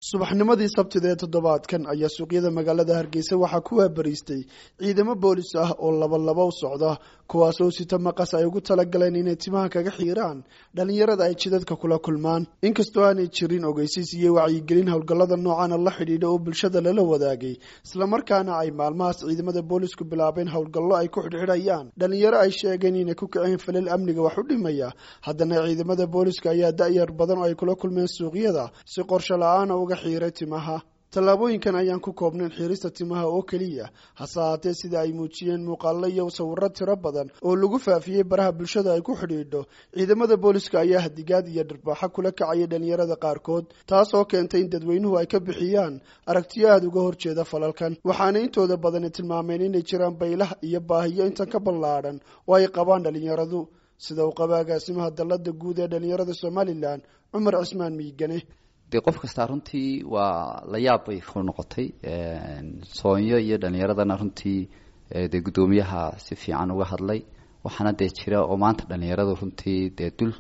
subaxnimadii sabtida ee toddobaadkan ayaa suuqyada magaalada hargeysa waxaa ku waabariistay ciidamo boolis ah oo laba laba u socda kuwaas oo sita maqas ay ugu talagaleen inay timaha kaga xiiraan dhallinyarada ay jidadka kula kulmaan inkastoo aanay jirin ogeysiis iyo wacyigelin howlgallada noocana la xidhiidha oo bulshada lala wadaagay islamarkaana ay maalmahaas ciidamada boolisku bilaabeen howlgallo ay ku xidhxidhayaan dhallinyaro ay sheegeen inay ku kiceen falal amniga wax u dhimaya haddana ciidamada booliska ayaa da-yar badan oo ay kula kulmeen suuqyada si qorsho la-aana uga xiiray timaha tallaabooyinkan ayaan ku koobnayn xiirista timaha oo keliya hase haatee sida ay muujiyeen muuqaallo iyo sawirro tiro badan oo lagu faafiyey baraha bulshada ay ku xidhiidho ciidamada booliska ayaa hadigaad iyo dharbaaxo kula kacaya dhallinyarada qaarkood taas oo keentay in dadweynuhu ay ka bixiyaan aragtiyo aada uga horjeeda falalkan waxaana intooda badani tilmaameen inay jiraan baylah iyo baahiyo intan ka ballaadhan oo ay qabaan dhallinyaradu sida uu qaba agaasimaha dallada guud ee dhallinyarada somalilan cumar cismaan miigane dee qof kastaa runtii waa la yaab bay ku noqotay soonyo iyo dhalinyaradana runtii dee guddoomiyaha si fiican uga hadlay waxaana dee jira oo maanta dhalinyaradu runtii dee dul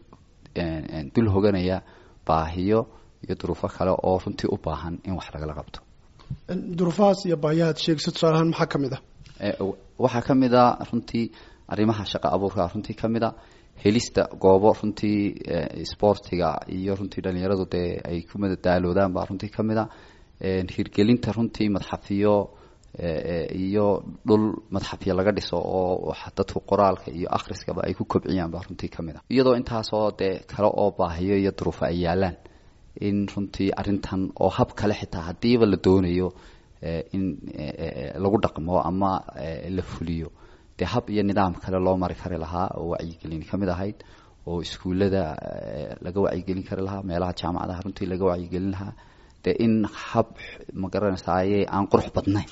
dul hoganaya baahiyo iyo duruufo kale oo runtii u baahan in wax lagala qabto duruufahaas iyo baahiyahaad sheegso tusaalahaan maxaa ka mid ah waxaa ka mid a runtii arrimaha shaqo abuurka runtii ka mid a helista goobo runtii sportiga iyo runtii dhalinyaradu dee ay ku madadaaloodaan baa runtii ka mid a hirgelinta runtii madxafiyo iyo dhul madxafyo laga dhiso oo dadku qoraalka iyo akhriskaba ay ku kobciyaan baa runtii ka mid a iyadoo intaasoo dee kale oo baahiyo iyo duruufo ay yaalaan in runtii arrintan oo hab kale xitaa haddiiba la doonayo in lagu dhaqmo ama la fuliyo dee hab iyo nidaam kale loo mari kari lahaa oo wacyigelin ka mid ahayd oo iskuullada laga wacyigelin kari lahaa meelaha jaamacadaha runtii laga wacyigelin lahaa dee in hab ma garanaysaye aan qurux badnayn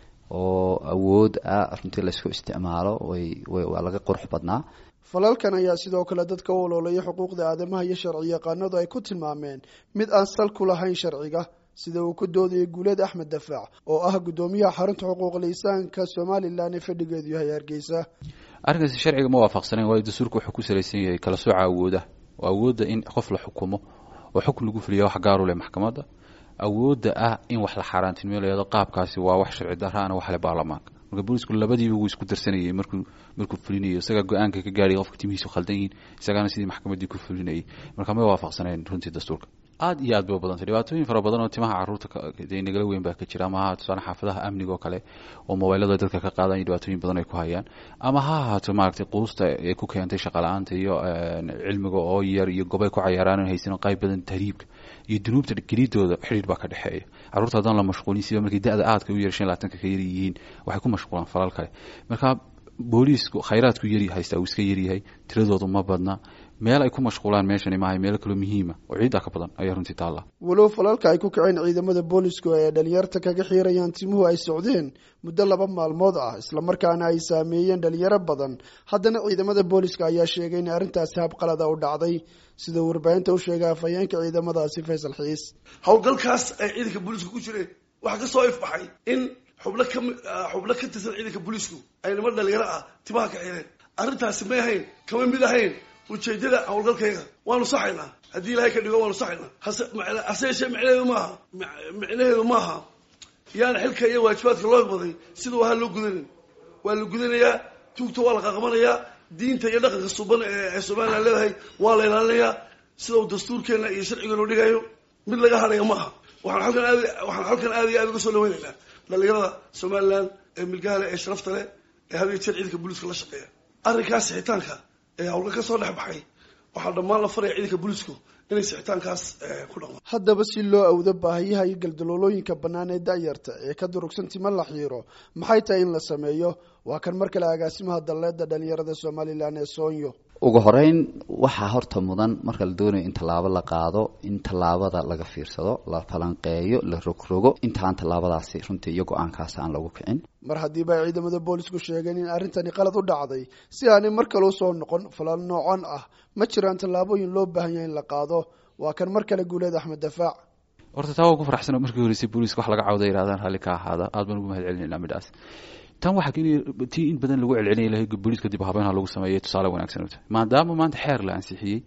oo awood ah runtii laysku isticmaalo waa laga qurux badnaa falalkan ayaa sidoo kale dadka u oloolaya xuquuqda aadamaha iyo sharci yaqaanadu ay ku tilmaameen mid aan sal ku lahayn sharciga sida uu ku doodayay guuleed axmed dafaac oo ah guddoomiyaha xarunta xuquuqul insaanka somalilan ee fadhigeedu yahay hargeysa arrinkaasi sharciga ma waafaqsanayn waayo dastuurka wuxuu ku salaysan yahay kala sooca awooda oo awoodda in qof la xukumo oo xukun lagu fuliya wax gaaru leh maxkamadda awoodda ah in wax la xaaraantinimeylayado qaabkaasi waa wax sharci daraana wax le baarlamaanka marka boolisku labadiiba wuu isku darsanayay markuu markuu fulinayo isagaa go-aanka ka gaadhay qofka timihiisu khaldan yihiin isagaana sidii maxkamaddii ku fulinayay marka may waafaqsanayn runtii dastuurka aada iyo aad bay u badantay dhibaatooyin fara badan oo timaha caruurta dee nagala weyn baa ka jira ama ha tusaale xaafadaha amniga oo kale oo mobaylada dadka ka qaadan iyo dhibaatooyin badan ay ku hayaan ama ha ahaato maaragtay quusta ee ku keentay shaqala-aanta iyo cilmiga oo yar iyo gobay ku cayaaraan haysan qayb badan tahriibka iyo dunuubta gelidooda xidhiir baa ka dhexeeya caruurta haddaan la mashquulin siba markay da-da aadka u yar shan labaatanka ka yar yihiin waxay ku mashquulaan falal kale marka booliisku khayraadku yari haystaa uu iska yaryahay tiradoodu ma badna meel ay ku mashquulaan meeshani maahay meelo kaloo muhiima oo ciiddaa ka badan ayaa runtii taalla walow falalka ay ku kaceen ciidamada boolisku ee dhalinyarta kaga xiirayaan timuhu ay socdeen muddo laba maalmood ah islamarkaana ay saameeyeen dhalinyaro badan haddana ciidamada booliska ayaa sheegay in arrintaasi habqalada u dhacday sida uu warbaahinta u sheegay afhayeenka ciidamadaasi faysal xiis howlgalkaas ay ciidanka booliisku ku jireen waxaa ka soo ifbaxay in xubno ka xubno ka tirsan ciidanka booliisku ay niman dhalinyaro ah timaha ka xireen arrintaasi may ahayn kama mid ahayn ujeedada howlgalkayga waanu saxaynaa haddii ilaahay ka dhigo waanu saxaynaa hase hase yeeshee micnaheedu maaha micnaheedu maaha yaana xilka iyo waajibaadka loo baday sidau ahaa loo gudanin waa la gudanayaa tuugta waa la qaqabanayaa diinta iyo dhaqanka suban ee somalilan leedahay waa la ilaalinayaa sida uu dastuurkeena iyo sharcigeenu dhigayo mid laga hadhaya maaha waxaan halkan aad waxaan halkan aad iyo aad uga soo dhaweynaynaa dhalinyarada somalilan ee milgaale ee sharafta leh ee had iyo jeer ciidanka booliiska la shaqeeya arrinkaas sixitaanka ee hawlga ka soo dhex baxay waxaa dhammaan la faraya ciidanka booliisku inay sixitaankaas ku dhaqmaan haddaba si loo awdo baahiyaha iyo galdaloolooyinka bannaan ee da-yarta ee ka durugsan tima la xiiro maxay tahay in la sameeyo waa kan mar kale agaasimaha dalleeda dhalinyarada somalilan ee soonyo ugu horeyn waxaa horta mudan marka la doonayo in tallaabo la qaado in tallaabada laga fiirsado la falanqeeyo la rogrogo intaan tallaabadaasi runtii iyo go-aankaasi aan lagu kicin mar haddiiba ay ciidamada boolisku sheegeen in arrintani qalad u dhacday si aanay mar kale usoo noqon falal noocan ah ma jiraan tallaabooyin loo baahan yahay in la qaado waa kan mar kale guuleed axmed dafaac horta taa waa ku faraxsano markii horeysay booliiska wax laga cawda yidhahdaan raalli ka ahaada aad baan ugu mahad celinayna midhaas tan waxaa keenaya tii in badan lagu celcelinaya lahay booliiska dib habeynha lagu sameeyay tusaale wanaagsan u tahay maadaama maanta xeer la ansixiyey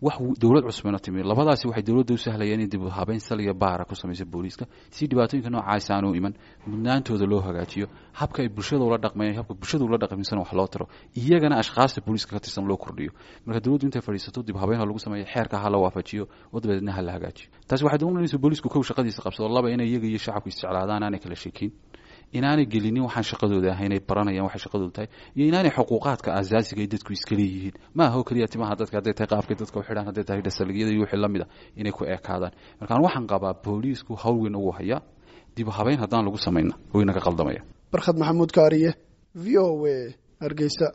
wax dowlad cusbana timi labadaasi waxay dowladda u sahlayeen in dib u habeyn saliya baara ku samaysa booliiska si dhibaatooyinka noocaas aanu iman mudnaantooda loo hagaajiyo habka ay bulshada ula dhaqmayaan habka bulshada ula dhaqmaysan wax loo taro iyagana ashkhaasta booliiska ka tirsan loo kordhiyo marka dowladdu intay fadhiisato dib habeyn ha lagu sameeyo xeerka ha la waafajiyo oo dabadeedna ha la hagaajiyo taasi waxay doonaysa booliisku kow shaqadiisa qabsado laba inay iyaga iyo shacabku isjeclaadaan aanay kala sheekin inaanay gelinin waxaan shaqadooda ahay inay baranayaan waxay shaqadooda tahay iyo inaanay xuquuqaadka asaasiga ay dadku iska leeyihiin ma aha oo keliya timaha dadka hadday tahay qaabkay dadka u xidhaan hadday tahay dhasaligiyada iyo wixii lamid a inay ku eekaadaan markaan waxaan qabaa booliisku hawl weyn ugu haya dib habeyn haddaan lagu samayna waynaga qaldamaya barkhad maxamuud kaariye v o a hargeysa